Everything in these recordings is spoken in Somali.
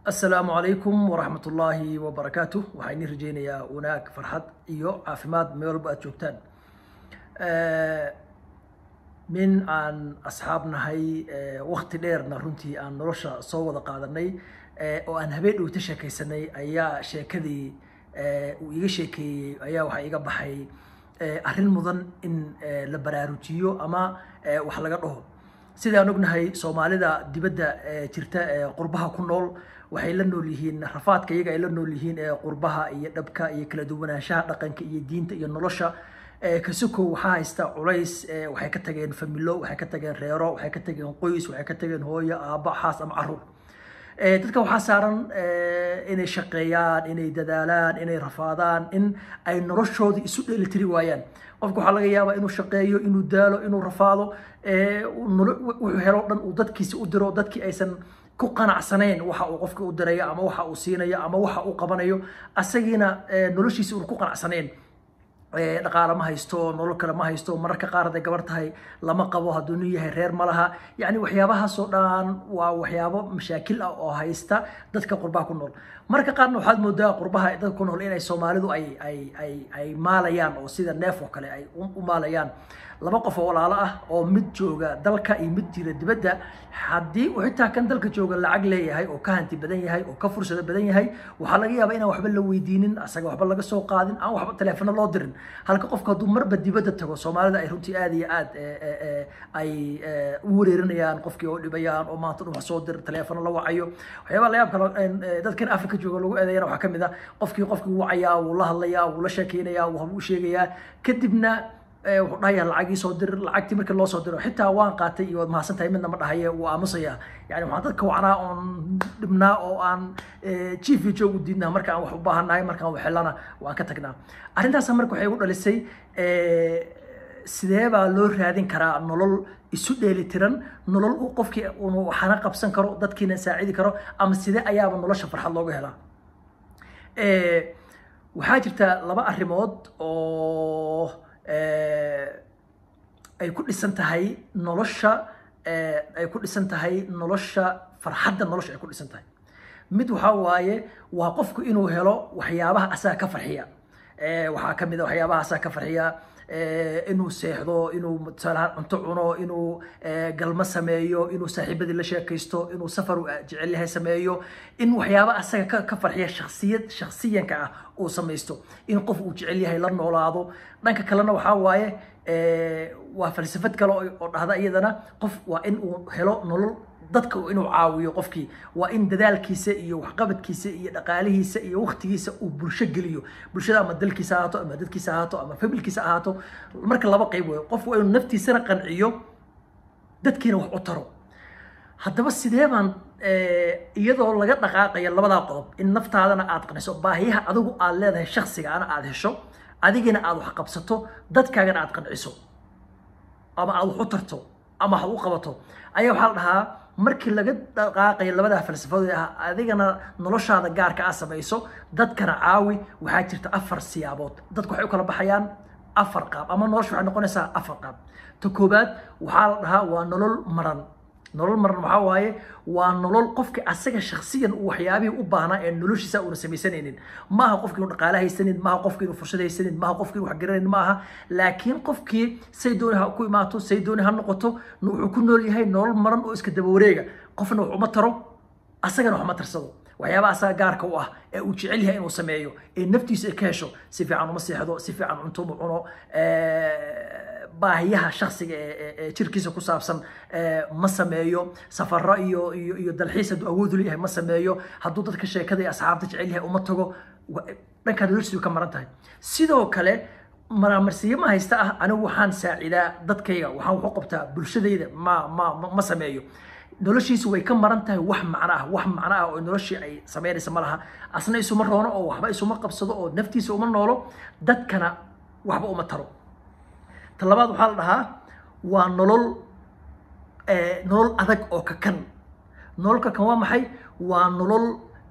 asalaamu calaykum waraxmat ullaahi wabarakaatu waxaa inii rajeynayaa wanaag farxad iyo caafimaad meel walba aad joogtaan min aan asxaab nahay wakti dheerna runtii aan nolosha soo wada qaadanay oo aan habeen dhowta sheekaysanay ayaa sheekadii uu iga sheekeeyey ayaa waxaa iga baxay arrin mudan in la baraarujiyo ama wax laga dhaho sidaan ognahay soomaalida dibadda jirta ee qurbaha ku nool waxay la nool yihiin rafaadka iyaga ay la nool yihiin ee qurbaha iyo dhabka iyo kala duwanaanshaha dhaqanka iyo diinta iyo nolosha kasukow waxaa haysta culays waxay ka tageen familo waxay ka tageen reero waxay ka tageen qoys waxay ka tageen hooyo aabba xaas ama caruur dadka waxaa saaran inay shaqeeyaan inay dadaalaan inay rafaadaan in ay noloshoodii isu dheelitiri waayaan qofka waxaa laga yaabaa inuu shaqeeyo inuu daalo inuu rafaado wuxuu helo dhan uu dadkiisa u diro dadkii aysan ku qanacsanayn waxa uu qofka u dirayo ama waxa uu siinayo ama waxa uu qabanayo asagiina noloshiisa uun ku qanacsanayn dhaqaale ma haysto nolol kale ma haysto mararka qaar hadday gabar tahay lama qabo hadduu nin yahay reer ma laha yacni waxyaabahaasoo dhan waa waxyaabo mashaakil ah oo haysta dadka qurbaha ku nool mararka qaarna waxaad moodaa qurbaha dadka ku nool inay soomaalidu ay ay ay ay maalayaan oo sida neef oo kale ay u maalayaan laba qof oo walaalo ah oo mid jooga dalka iyo mid jira dibadda haddii uu xitaa kan dalka jooga lacag leeyahay oo ka hanti badan yahay oo ka fursado badan yahay waxaa laga yaabaa inaan waxba la weydiinin asaga waxba laga soo qaadin aan waxba teleefono loo dirin halka qofka hadduu marba dibadda tago soomaalida ay runtii aad iyo aad ay u wareerinayaan qofkii oo dhibayaan oo maanta dhan wax soo dir teleefono la wacayo waxyaabaha layaab kale dadkan afrika jooga lagu eedeeyana waxaa ka mid ah qofkii qofkii wuu wacayaa wuu la hadlayaa wuu la sheekeynayaa wuu u sheegayaa kadibna wuxuu dhahayaa lacagii soo dir lacagtii markii loo soo diro xitaa waan qaatay iyo waad mahadsan tahay midna ma dhahaye wuu aamusayaa yani waxaan dadka wacnaa oon dhibnaa oo aan chief iyo joog u diidnaa marka aan wax u baahannahay markaan waxelana waan ka tagnaa arrintaas marka waxay igu dhalisay sidee baa loo raadin karaa nolol isu dheelitiran nolol uu qofkii unu waxana qabsan karo dadkiina saacidi karo ama sidee ayaaba nolosha farxad looga helaa waxaa jirta laba arrimood oo ay ku dhisan tahay nolosha ay ku dhisan tahay nolosha farxadda nolosha ay ku dhisan tahay mid waxaa waaye waa qofku inuu helo waxyaabaha asaga ka farxiya waxaa ka mid a waxyaabaha asaga ka farxiya inuu seexdo inuu tusaalahaan cunto cuno inuu galmo sameeyo inuu saaxiibadii la sheekaysto inuu safar jecel yahay sameeyo in waxyaaba asaga ka farxiya shaksiyad shaksiyanka ah uu samaysto in qof uu jecel yahay la noolaado dhanka kalena waxaa waaye waa falsafad kale oo dhahda iyadana qof waa in uu helo nolol dadka inuu caawiyo qofkii waa in dadaalkiisa iyo waxqabadkiisa iyo dhaqaalihiisa iyo waktigiisa uu bulsho geliyo bulshada ama dalkiisa ahaato ama dadkiisa ahaato ama familkiisa ahaato marka laba qayb weyo qof waa inuu naftiisana qanciyo dadkiina wax u taro haddaba sidee baan iyadoo laga dhaqaaqayo labadaa qodob in naftaadana aad qanciso baahiyaha adigu aad leedahay shaksigaana aad hesho adigina aad wax qabsato dadkaagana aad qanciso ama aad wax u tarto ama wax u qabato ayaa waxaa la dhahaa markii laga dhaqaaqayo labadaa falsafadood ah adigana noloshaada gaarka ah samayso dadkana caawi waxaa jirta afar siyaabood dadku waxay u kala baxayaan afar qaab ama nolosha waxay noqonaysaa afar qaab ta koobaad waxaa la dhahaa waa nolol maran nolol maran waxaa waaye waa nolol qofki asaga shaksiyan uu waxyaabihii u baahnaa ee noloshiisa uuna samaysanaynin maaha qofkii inu dhaqaale haysanin maaha qofkii inu fursad haysanin maaha qofkii inu waxgaranayn maaha laakiin qofkii say dooni ha ku imaato say dooni ha noqoto wuxuu ku nool yahay nolol maran oo iska daba wareega qofna wax uma taro asagana wax ma tarsado waxyaabaha asaga gaarka u ah ee uu jecel yahay inuu sameeyo ee naftiisa ay ka hesho si fiican uma seexdo si fiican cunto uma cuno baahiyaha shaksiga ee jirkiisa ku saabsan ma sameeyo safaro iyo iyo iyo dalxiis hadduu awood u leeyahay ma sameeyo hadduu dadka sheekada iyo asxaabta jecel yahay uma tago dhankaa noloshiisu ka maran tahay sidoo kale maraamarsiyo ma haysta ah anigu waxaan saacidaa dadkayga waxaan wax u qabtaa bulshadayda ma ma ma sameeyo noloshiisu way ka maran tahay wax macno ah wax macno ah oo noloshii ay samaynaysa ma laha asna isuma roono oo waxba isuma qabsado oo naftiisa uma noolo dadkana waxba uma taro ta labaad waxaa la dhahaa waa nolol nolol adag oo kakan nolol kakan waa maxay waa nolol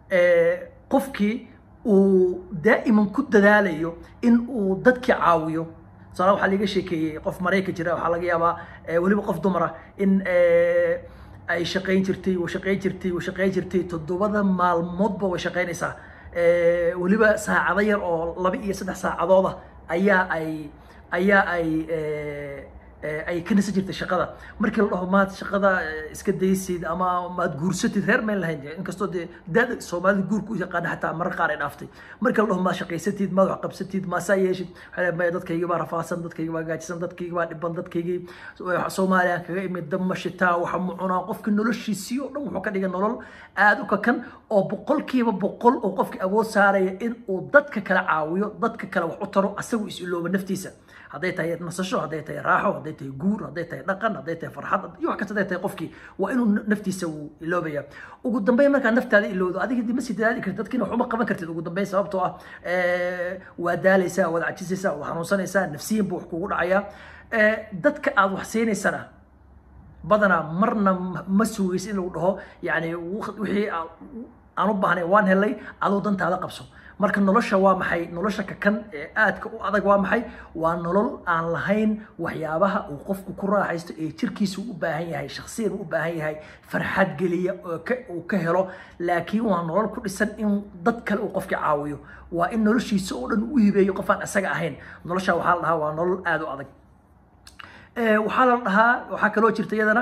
qofkii uu daa'iman ku dadaalayo in uu dadkii caawiyo tusaale waxaa laga sheekeeyey qof marayka jira waxaa laga yaabaa weliba qof dumara in ay shaqayn jirtay way shaqayn jirtay way shaqayn jirtay toddobada maalmoodba way shaqaynaysaa weliba saacado yar oo laba iyo saddex saacadooda ayaa ay ayaa ay ay ka nasan jirtay shaqada markii la dhaho maad shaqada iska daysid ama maad guursatid reer mayn lahayn inkastoo dee daada soomaalida guurka u yaqaana xataa marar qaar ay dhaaftay markii la dhaho maad shaqaysatid maad wax qabsatid maasaa yeeshid waxay maya dadkaygii baa rafaadsan dadkaygii baa gaajisan dadkaygii baa dhiban dadkaygii soomaaliya kaga imid dama shitaa waxa mu cunaa qofkii noloshiisii oo dhan wuxuu ka dhigay nolol aada u kakan oo boqolkiiba boqol oo qofkii awood saaraya in uu dadka kala caawiyo dadka kale wax u taro asagu is ilooba naftiisa hadday tahay nasasho hadday tahay raaxo hadday tahay guur hadday tahay dhaqan hadday tahay farxad iyo wax kasta hadday tahay qofkii waa inuu naftiisa uu iloobaya ugu dambeyn markaa naftaada ilowdo adiga ma sii dadaali kartid dadkiina wax uma qaban kartid ugu dambeyn sababtoo ah waa daalaysaa waad cajisaysaa waad xanuunsanaysaa nafsiyan buu wax kugu dhacayaa dadka aad wax siinaysana badanaa marna ma sugaysa in lagu dhaho yani wixii aan u baahnay waan helay aduu dantaada qabso marka nolosha waa maxay nolosha kakan ee aadka u adag waa maxay waa nolol aan lahayn waxyaabaha uu qofku ku raaxaysto ee jirkiisa u baahan yahay shaksiyan u baahan yahay farxad geliya uu ka helo laakiin waa nolol ku dhisan in dad kale uu qofka caawiyo waa in noloshiisa oo dhan u hibeeyo qof aan isaga ahayn nolosha waxaa la dhahaa waa nolol aada u adag waxaa la dhahaa waxaa kaloo jirta iyadana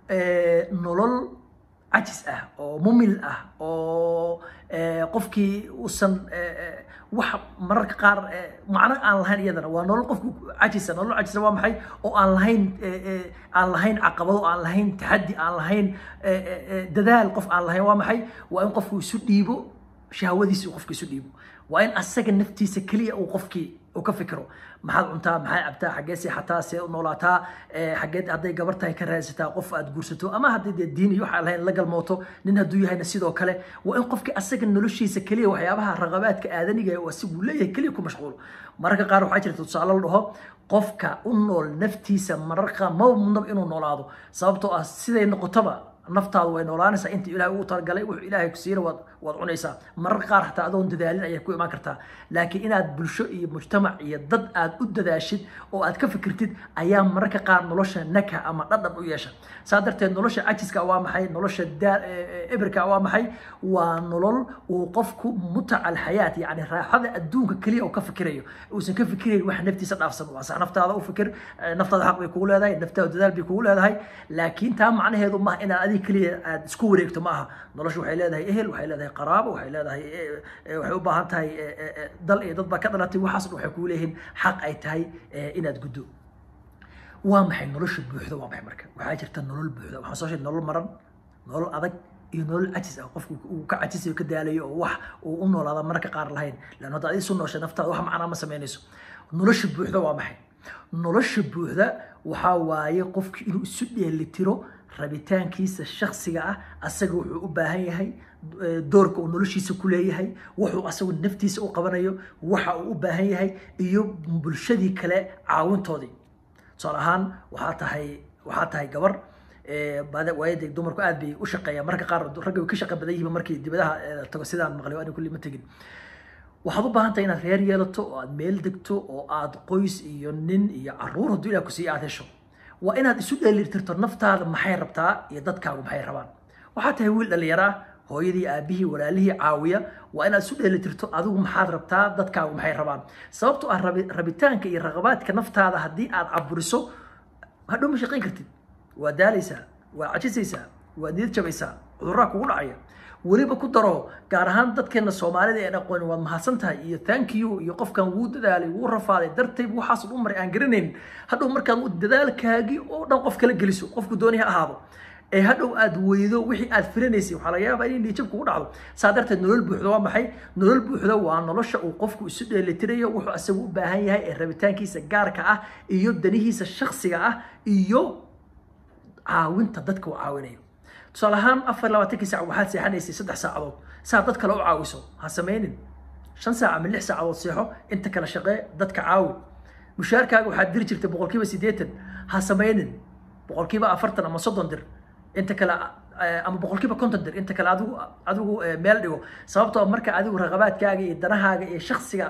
nolol cajis ah oo mumil ah oo qofkii uusan wax mararka qaar macno aan lahayn iyadana waa nolol qofku cajisa nolol cajisa waa maxay oo aan lahayn aan lahayn caqabado aan lahayn taxaddi aan lahayn dadaal qof aan lahayn waa maxay waa in qofku isu dhiibo shahwadiisa uu qofka isu dhiibo waa in asaga naftiisa keliya uu qofkii uu ka fikiro maxaad cuntaa maxaad cabtaa xaggee seexataa see u noolaataa xaggeed hadday gabar tahay ka raadsataa qof aad guursato ama haddii dee diin iyo waxaa lahayn la galmooto nin hadduu yahayna sidoo kale waa in qofkii asaga noloshiisa keliya waxyaabaha raqabaadka aadaniga oo asigu leeyahay keliya ku mashquulo mararka qaar waxaa jirta tusaale la dhaho qofka u nool naftiisa mararka ma mudnaba inuu noolaado sababtoo ah siday noqotaba naftaadu way noolaanaysaa inta ilaahay ugu talagalay wuxuu ilaahay ku siina waad waad cunaysaa mararka qaar xataa adoon dadaalin ayaad ku imaan kartaa laakiin inaad bulsho iyo mujtamac iyo dad aad u dadaashid oo aad ka fikirtid ayaa mararka qaar nolosha naka ama dhadhan u yeesha saa darteed nolosha cajiska waa maxay nolosha ebirka waa maxay waa nolol uu qofku mutaca alxayaat yacni raaxada adduunka keliya uu ka fikirayo uusan ka fikirayn wax naftiisa dhaafsan waa sax naftaada u fikir naftaada xaq bay kugu leedahay naftaada dadaal bay kugu leedahay laakiin taa macnaheedu maaha inaad adiga keliya aad isku wareegto ma aha nolosha waxay leedahay ehel waxay leedahay qaraabo waxay leedahay waxay u baahan tahay dal iyo dad baa ka dhalatay waxaas dhan waxay kugu leeyihiin xaq ay tahay inaad guddo waa maxay nolosha buuxda waa maxay marka waxaa jirta nolol buuxda waxaan soo sheegay nolol maran nolol adag iyo nolol cajis ah qofku uu ka cajisayo ka daalayo oo wax uu u noolaada mararka qaar lahayn lan hadda adiga isu nooshay naftaada wax macnaa ma samaynayso nolosha buuxda waa maxay nolosha buuxda waxaa waaye qofki inuu isu dheelitiro rabitaankiisa shaksiga ah asaga wuxuu u baahan yahay doorka uu noloshiisa ku leeyahay wuxuu asagu naftiisa u qabanayo waxa uu u baahan yahay iyo bulshadii kale caawintoodii tusaale ahaan waxaa tahay waxaa tahay gabar waayadee dumarku aad bay u shaqeeyaan marka qaar ragga way ka shaqa badan yihiin markii dibadaha tago sidaan maqlay ani kulli ma tegin waxaad u baahan tahay inaad reer yeelato oo aad meel degto oo aad qoys iyo nin iyo caruur hadduu ilaah ku siiya aad hesho waa inaad isu dheelitirto naftaada maxay rabtaa iyo dadkaagu maxay rabaan waxaa tahay wiil dhallinyaro ah hooyadii aabihii walaalihii caawiya waa inaad isu dheelitirto adigu maxaad rabtaa dadkaagu maxay rabaan sababtoo ah rabitaanka iyo raqabaadka naftaada haddii aad caburiso hadhow ma shaqayn kartid waa daalaysaa waa cajisaysaa waa niyad jabaysaa cudurraa kugu dhacaya weliba ku daro gaar ahaan dadkeena soomaalida ee aqooni waad mahadsan tahay iyo thank you iyo qofkan wuu dadaalay wuu rafaaday dartay waxaas u maray aan garanayn hadhow markaad dadaalkaagii oo dhan qof kala geliso qofku dooni ha ahaado ee hadhow aad weydo wixii aad filanaysay waxaa laga yaabaa inay niyajab kugu dhacdo saa darteed nolol buuxda waa maxay nolol buuxda waa nolosha uu qofku isu dheelitirayo wuxuu asagu u baahan yahay ee rabitaankiisa gaarka ah iyo danihiisa shaksiga ah iyo caawinta dadka uu caawinayo tusaale ahaan afar labaatankii saac waxaad seexanaysay saddex saacadood saa dad kale u caawiso ha samaynin shan saac ama lix saacadood seexo inta kale shaqee dadka caawi mushaarkaaga waxaad diri jirtay boqolkiiba siddeetan ha samaynin boqolkiiba afartan ama soddon dir inta kale ama boqolkiiba konton dir inta kale adigu adigu meel dhigo sababtoo marka adigu raqabaadkaaga iyo danahaaga iyo shaksiga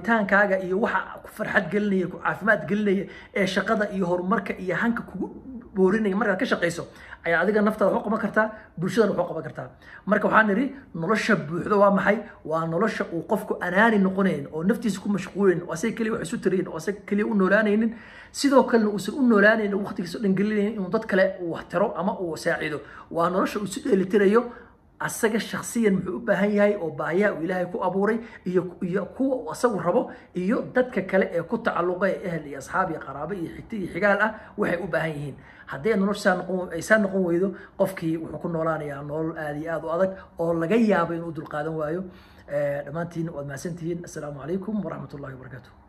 rabitaankaaga iyo waxa ku farxad gelinaya ku caafimaad gelinaya ee shaqada iyo horumarka iyo hanka kugu boorinaya markaad ka shaqayso ayaa adiga naftaada wax u qaban kartaa bulshadana wax u qaban kartaa marka waxaan nidhi nolosha buuxdo waa maxay waa nolosha uu qofku anaani noqonayn oo naftiisa ku mashquulin oo asaga keliya wax isu tarayn oo asaga keliya u noolaanaynin sidoo kalena uusan u noolaanaynin waqtigiisa o dhan gelinaynin inuu dad kale uu wax taro ama uu saacido waa nolosha uu isu dheelitirayo asaga shaksiyan muxuu u baahan yahay oo baahiyaha uu ilaahay ku abuuray iyo iyo kuwa uu asagu rabo iyo dadka kale ee ku tacalluqa ee ehel iyo asxaab iyo qaraabo iyo xigti iyo xigaal ah waxay u baahan yihiin haddii noloshaa noqon aysaa noqon weydo qofkii wuxuu ku noolaanayaa nolol aad iyo aad u adag oo laga yaabo inuu dulqaadan waayo dhammaantiin waad mahadsantihiin assalaamu calaykum waraxmat ullahi wabarakaatu